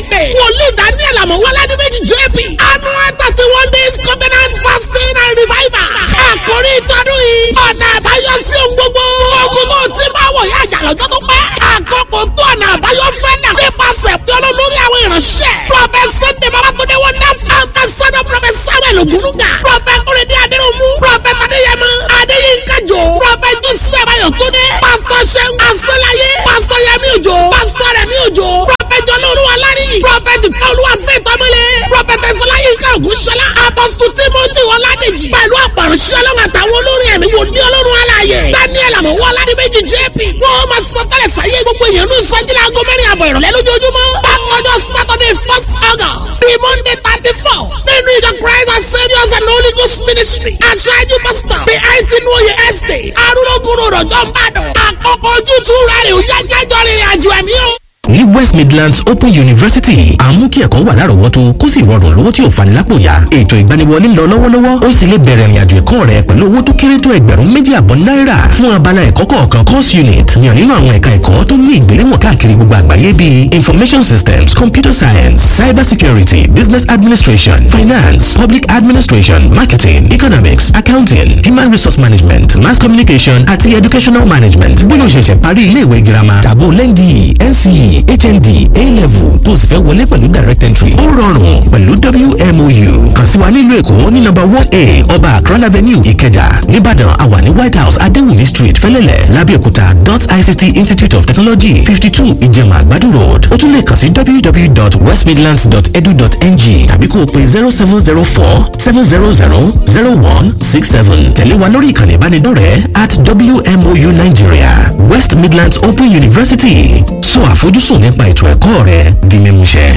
friday wòlíì daniel amọ̀wálá ní méjì jp annual thirty one days covenant fasting and revival àkórí ìtọ́dún yìí ọ̀nà àbáyọ sí ohun gbogbo ogun tó ti máa wọ̀ yá àjà lọ́jọ́ tó pẹ́ àkókò tó ọ̀nà àbáyọ fẹ́ náà nípasẹ̀ fi ọlọ́ lórí àwọn ìránṣẹ́ prophet sunday babatunde wonderful ambassador prophet samuel ogunuga prophet kúrẹ́dé adéròmù prophet adéyẹmọ adéyínká jò prophet joseph ayọ̀túndé pastor seun asọ́láyé pastor yẹmí òjò pastor rẹ̀mí òjò prophet jọlọ́ọ̀lùwà lárí prophet fọlùwà fẹ́tọ́mọlẹ̀ prophet ẹ̀sọ́láyínká ògúnṣọlá apostle timothy ọládèjì pẹ̀lú àpàrọ̀ṣẹ́ ọlọ́run àtàwọn olórin ẹ̀mí wò ní ọlọ́run aláàyè daniel àmọ̀wọ́ aládìméjì jp wọ́n máa sọ tẹ́lẹ̀ sáyé gbogbo èèyàn ní ìsọjílẹ̀ aago mẹ́rin àbọ̀ ìrọ̀lẹ́ lójoojúmọ́ bákanjọ́ saturday first august the monday thirty four nínú ìjọ christ and saviours and holy ghost ministry aṣáájú pastor the eighteen oye estate arúgbó rọ̀jọ́ ń bàdàn àkókò ojútùú rẹ̀ ò yá jẹ́jọ́ rìnrìn àjò ẹ̀mí o ní west midlands open university àmú kí ẹ̀kọ́ wà lárọ̀ọ́wọ́tó kó sì rọrùn lówó tí ò fani lápò ya ètò ìgbaniwọlé ń lọ lọ́wọ́lọ́wọ́ ó sì lè bẹ̀rẹ̀ ìrìnàjò ẹ̀kọ́ rẹ pẹ̀lú owó tó kéré tó ẹgbẹ̀rún méjì àbọ̀ náírà fún abala ẹ̀kọ́ kọ̀ọ̀kan course unit yàn nínú àwọn ẹ̀ka ẹ̀kọ́ tó ní ìgbéléwọ̀n káàkiri gbogbo àgbáyé bíi information systems computer science cyber security business administration finance public administration marketing economics accounting human resource management mass communication àti educational management bóyá o ṣẹ̀ṣẹ̀ parí iléèwé girama tàbó lẹ́ndì nce hnd a-level tó sì fẹ́ wọlé pẹ̀lú direct entry ó rọrùn pẹ̀lú wmou kàn sí wa nílùú èkó ní nọ́mbà one a ọba akron avenue ìkẹjà nìbàdàn àwa ní white house adéwùmí street fẹ́lẹ́lẹ̀ lábẹ́òkúta dot ict institute of technology fifty two ìjẹ̀mà àgbàdo road ó tún lè kàn sí www.westmidlands.edu.ng tàbí kó o pe zero seven zero four seven zero zero zero one six seven tẹ̀lé wa lórí ìkànnì ìbánidọ́rẹ̀ẹ́ at wmou nigeria west midlands open university sọ àfojúsùn nípa ètò ẹ̀kọ́ rẹ di mímúṣẹ.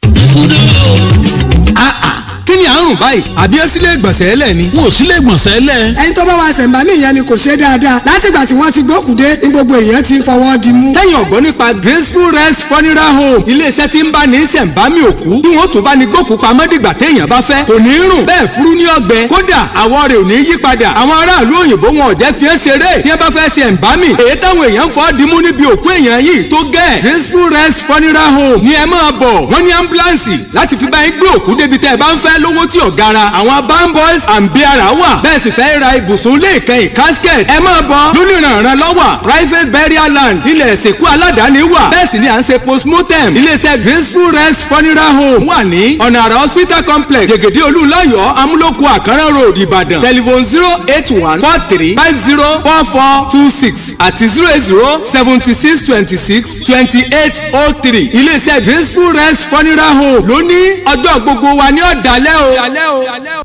kí ni àrùn báyìí àbí ẹ sílé ìgbọ̀nsẹ̀ ẹlẹ̀ ni. wọn ò sílé ìgbọ̀nsẹ̀ lẹ̀. ẹni tó bá wa ṣẹ̀ǹbámì yẹn ni kò ṣe dáadáa látìgbà tí wọ́n ti gbókùdé ní gbogbo èèyàn ti fọwọ́ di mú. tẹ́yìn ọ̀gbọ́n nípa graceful rest funeral home iléeṣẹ́ tí ń bá ní ṣẹ̀ǹbámì òkú bí wọ́n tún bá ní gbókù pamọ́ dìgbà téèyàn bá fẹ́ kò ní rùn bẹ́ẹ̀ furu ní ọgbẹ́ kódà àwọ̀ rẹ̀ ò ní yí padà àwọn aráàlú òyìnbó wọn ò jẹ́ fi é ṣeré tí wọ́n bá fẹ́ ṣẹ̀ǹbámì èyí táwọn èèyàn fọ́ dimú níbi òkú èèyàn yìí tó gẹ̀ graceful rest funeral home ni ẹ máa bọ̀ wọ́n ní ambulance láti fi bá yín gbé òkú débi tẹ́ ẹ bá ń fẹ́ lówó tí ò gara àwọn bamboys and biara wà bẹ́ẹ̀ sì fẹ́ ra ibùsùn ilé ìkẹyìn casket ẹ máa bọ̀ lónìrànràn lọ́wọ́ private burial land ilẹ̀ ìsìnkú aládàáni wà bẹ́ẹ̀ sì ni à ń ṣe postmortem iléeṣẹ́ graceful rest funeral home wà ní ọ̀nà àrà hospital complex jẹ̀gẹ̀dẹ̀ olúlayọ̀ amúlòkù àkàrà road ìbàdàn telephone zero eight one four three five zero four four two six àti zero eight zero seventy six twenty six twenty eight oh three iléeṣẹ́ graceful rest funeral home lóní ọjọ́ gbogbo wa ní ọ̀dàlẹ́ o.